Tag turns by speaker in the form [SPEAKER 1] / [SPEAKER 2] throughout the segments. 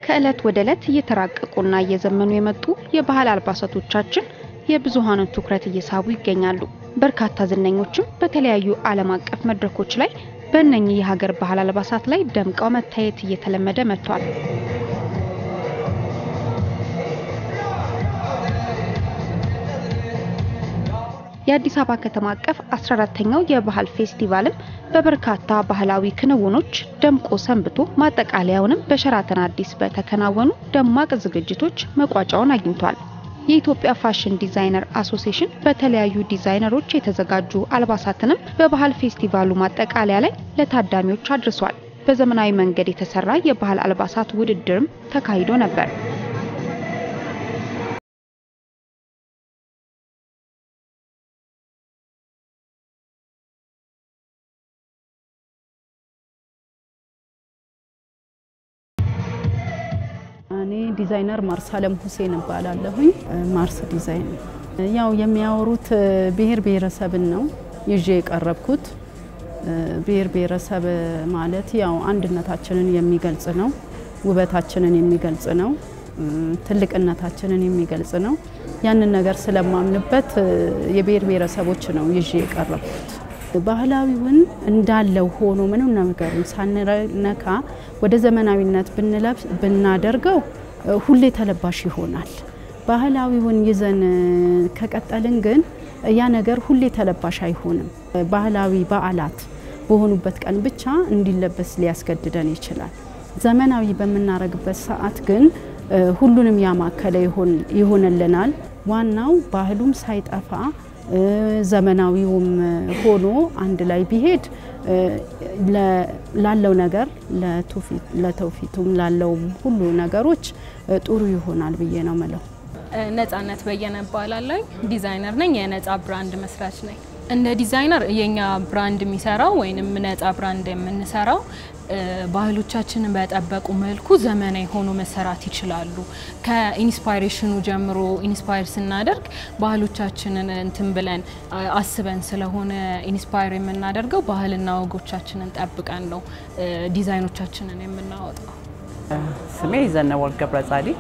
[SPEAKER 1] ከዕለት ወደ ዕለት እየተራቀቁና እየዘመኑ የመጡ የባህል አልባሳቶቻችን የብዙሃኑን ትኩረት እየሳቡ ይገኛሉ። በርካታ ዝነኞችም በተለያዩ ዓለም አቀፍ መድረኮች ላይ በእነኚህ የሀገር ባህል አልባሳት ላይ ደምቀው መታየት እየተለመደ መጥቷል። የአዲስ አበባ ከተማ አቀፍ 14ተኛው የባህል ፌስቲቫልም በበርካታ ባህላዊ ክንውኖች ደምቆ ሰንብቶ ማጠቃለያውንም በሸራተን አዲስ በተከናወኑ ደማቅ ዝግጅቶች መቋጫውን አግኝቷል። የኢትዮጵያ ፋሽን ዲዛይነር አሶሲሽን በተለያዩ ዲዛይነሮች የተዘጋጁ አልባሳትንም በባህል ፌስቲቫሉ ማጠቃለያ ላይ ለታዳሚዎች አድርሷል። በዘመናዊ መንገድ የተሰራ የባህል አልባሳት ውድድርም ተካሂዶ ነበር።
[SPEAKER 2] እኔ ዲዛይነር ማርስ አለም ሁሴን እባላለሁኝ። ማርስ ዲዛይን ያው የሚያወሩት ብሔር ብሔረሰብን ነው ይዤ የቀረብኩት። ብሔር ብሔረሰብ ማለት ያው አንድነታችንን የሚገልጽ ነው፣ ውበታችንን የሚገልጽ ነው፣ ትልቅነታችንን የሚገልጽ ነው። ያንን ነገር ስለማምንበት የብሔር ብሔረሰቦች ነው ይዤ የቀረብኩት። ባህላዊውን እንዳለው ሆኖ ምንም ነገሩን ሳንነካ ወደ ዘመናዊነት ብንለብስ ብናደርገው ሁሌ ተለባሽ ይሆናል። ባህላዊውን ይዘን ከቀጠልን ግን ያ ነገር ሁሌ ተለባሽ አይሆንም። ባህላዊ በዓላት በሆኑበት ቀን ብቻ እንዲለበስ ሊያስገድደን ይችላል። ዘመናዊ በምናረግበት ሰዓት ግን ሁሉንም ያማከለ ይሆንልናል። ዋናው ባህሉም ሳይጠፋ ዘመናዊውም ሆኖ አንድ ላይ ቢሄድ ላለው ነገር ለተውፊቱም ላለውም ሁሉ ነገሮች ጥሩ ይሆናል ብዬ ነው ምለው።
[SPEAKER 3] ነጻነት በየነ እባላለሁ። ዲዛይነር ነኝ። የነጻ ብራንድ መስራች ነኝ። እንደ ዲዛይነር የኛ ብራንድ የሚሰራው ወይንም ነጻ ብራንድ የምንሰራው ባህሎቻችንን በጠበቁ መልኩ ዘመናዊ ሆኖ መሰራት ይችላሉ። ከኢንስፓይሬሽኑ ጀምሮ ኢንስፓየር ስናደርግ ባህሎቻችንን እንትን ብለን አስበን ስለሆነ ኢንስፓየር የምናደርገው ባህልና ወጎቻችንን ጠብቀን ነው ዲዛይኖቻችንን የምናወጣው።
[SPEAKER 4] ስሜ ዘነበወርቅ ገብረ ጻዲቅ፣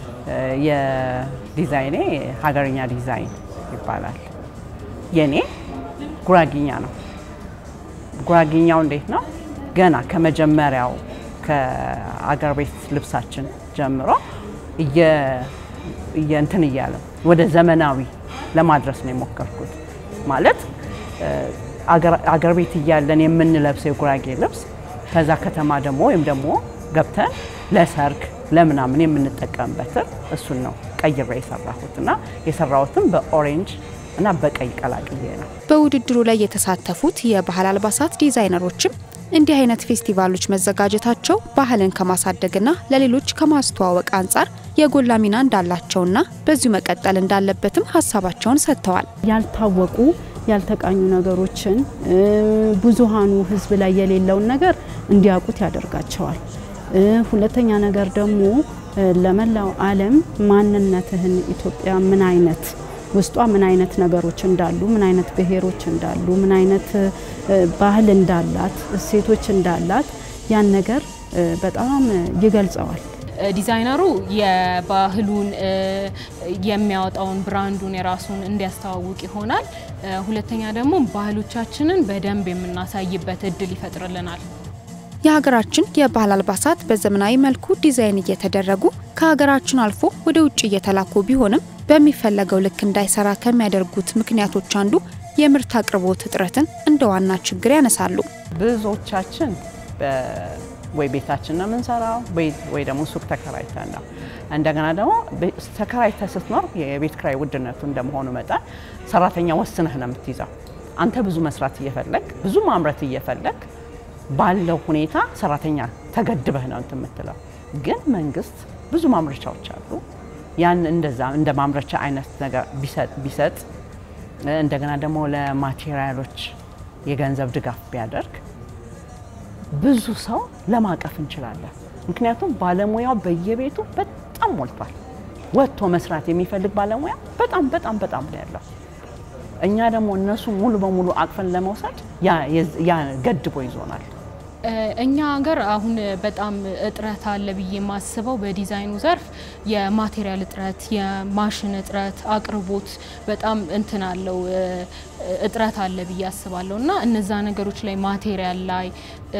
[SPEAKER 4] የዲዛይኔ ሀገርኛ ዲዛይን ይባላል። የኔ ጉራጊኛ ነው። ጉራጊኛው እንዴት ነው? ገና ከመጀመሪያው ከአገር ቤት ልብሳችን ጀምሮ እንትን እያለ ወደ ዘመናዊ ለማድረስ ነው የሞከርኩት። ማለት አገር ቤት እያለን የምንለብሰው የጉራጌ ልብስ ከዛ ከተማ ደግሞ ወይም ደግሞ ገብተን ለሰርግ ለምናምን የምንጠቀምበትን እሱን ነው ቀይሬ የሰራሁት እና የሰራሁትም በኦሬንጅ እና በቀይ ቀላቅዬ ነው።
[SPEAKER 1] በውድድሩ ላይ የተሳተፉት የባህል አልባሳት ዲዛይነሮችም እንዲህ አይነት ፌስቲቫሎች መዘጋጀታቸው ባህልን ከማሳደግና ለሌሎች ከማስተዋወቅ አንጻር የጎላ ሚና እንዳላቸውና በዚሁ መቀጠል እንዳለበትም ሀሳባቸውን ሰጥተዋል።
[SPEAKER 2] ያልታወቁ ያልተቃኙ ነገሮችን ብዙሃኑ ሕዝብ ላይ የሌለውን ነገር እንዲያውቁት ያደርጋቸዋል። ሁለተኛ ነገር ደግሞ ለመላው ዓለም ማንነትህን ኢትዮጵያ ምን አይነት ውስጧ ምን አይነት ነገሮች እንዳሉ፣ ምን አይነት ብሔሮች እንዳሉ፣ ምን አይነት ባህል እንዳላት፣ እሴቶች እንዳላት ያን ነገር በጣም ይገልጸዋል።
[SPEAKER 3] ዲዛይነሩ የባህሉን የሚያወጣውን ብራንዱን የራሱን እንዲያስተዋውቅ ይሆናል። ሁለተኛ ደግሞ ባህሎቻችንን በደንብ የምናሳይበት እድል ይፈጥርልናል።
[SPEAKER 1] የሀገራችን የባህል አልባሳት በዘመናዊ መልኩ ዲዛይን እየተደረጉ ከሀገራችን አልፎ ወደ ውጭ እየተላኩ ቢሆንም በሚፈለገው ልክ እንዳይሰራ ከሚያደርጉት ምክንያቶች አንዱ የምርት አቅርቦት እጥረትን እንደ ዋና ችግር ያነሳሉ።
[SPEAKER 4] ብዙዎቻችን ወይ ቤታችን ነው የምንሰራው ወይ ደግሞ ሱቅ ተከራይተን ነው። እንደገና ደግሞ ተከራይተ ስትኖር የቤት ክራይ ውድነቱ እንደመሆኑ መጠን ሰራተኛ ወስነህ ነው የምትይዘው። አንተ ብዙ መስራት እየፈለግ ብዙ ማምረት እየፈለግ ባለው ሁኔታ ሰራተኛ ተገድበህ ነው እንትን የምትለው። ግን መንግስት ብዙ ማምረቻዎች አሉ። ያን እንደዛ እንደ ማምረቻ አይነት ነገር ቢሰጥ እንደገና ደግሞ ለማቴሪያሎች የገንዘብ ድጋፍ ቢያደርግ ብዙ ሰው ለማቀፍ እንችላለን። ምክንያቱም ባለሙያው በየቤቱ በጣም ሞልቷል። ወጥቶ መስራት የሚፈልግ ባለሙያ በጣም በጣም በጣም ነው ያለው። እኛ ደግሞ እነሱ ሙሉ በሙሉ አቅፈን ለመውሰድ ያ ገድቦ ይዞናል።
[SPEAKER 3] እኛ ሀገር አሁን በጣም እጥረት አለ ብዬ የማስበው በዲዛይኑ ዘርፍ የማቴሪያል እጥረት፣ የማሽን እጥረት፣ አቅርቦት በጣም እንትን አለው እጥረት አለ ብዬ አስባለሁ እና እነዛ ነገሮች ላይ ማቴሪያል ላይ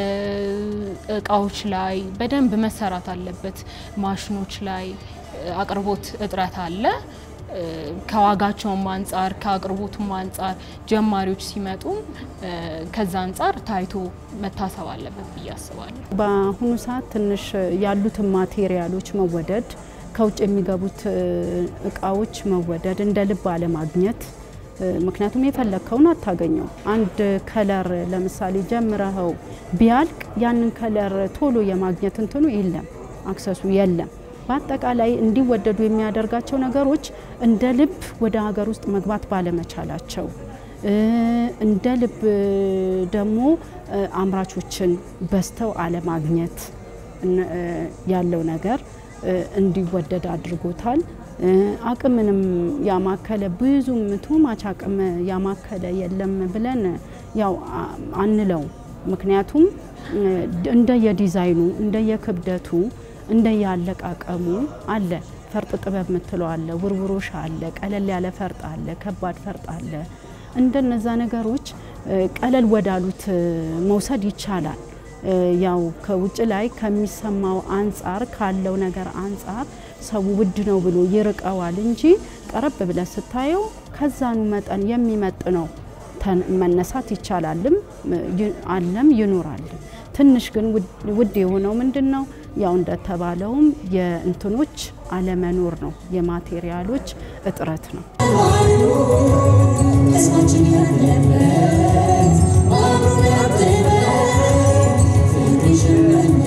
[SPEAKER 3] እቃዎች ላይ በደንብ መሰራት አለበት። ማሽኖች ላይ አቅርቦት እጥረት አለ። ከዋጋቸውም አንጻር ከአቅርቦቱም አንጻር ጀማሪዎች ሲመጡም ከዛ አንጻር ታይቶ መታሰብ አለበት ብዬ አስባለሁ።
[SPEAKER 2] በአሁኑ ሰዓት ትንሽ ያሉትን ማቴሪያሎች መወደድ፣ ከውጭ የሚገቡት እቃዎች መወደድ፣ እንደ ልብ አለማግኘት ምክንያቱም የፈለግከውን አታገኘው። አንድ ከለር ለምሳሌ ጀምረኸው ቢያልቅ ያንን ከለር ቶሎ የማግኘት እንትኑ የለም፣ አክሰሱ የለም። በአጠቃላይ እንዲወደዱ የሚያደርጋቸው ነገሮች እንደ ልብ ወደ ሀገር ውስጥ መግባት ባለመቻላቸው እንደ ልብ ደግሞ አምራቾችን በዝተው አለማግኘት ያለው ነገር እንዲወደድ አድርጎታል። አቅምንም ያማከለ ብዙም ቱማች አቅም ያማከለ የለም ብለን ያው አንለው። ምክንያቱም እንደየዲዛይኑ እንደየክብደቱ እንደያለቃቀሙ አለ። ፈርጥ ጥበብ የምትለው አለ፣ ውርውሮሽ አለ፣ ቀለል ያለ ፈርጥ አለ፣ ከባድ ፈርጥ አለ። እንደነዛ ነገሮች ቀለል ወዳሉት መውሰድ ይቻላል። ያው ከውጭ ላይ ከሚሰማው አንጻር ካለው ነገር አንጻር ሰው ውድ ነው ብሎ ይርቀዋል እንጂ ቀረብ ብለ ስታየው ከዛኑ መጠን የሚመጥ ነው መነሳት ይቻላልም አለም ይኖራል። ትንሽ ግን ውድ የሆነው ምንድን ነው? ያው እንደተባለውም የእንትኖች አለመኖር ነው፣ የማቴሪያሎች እጥረት ነው።
[SPEAKER 5] ያለበት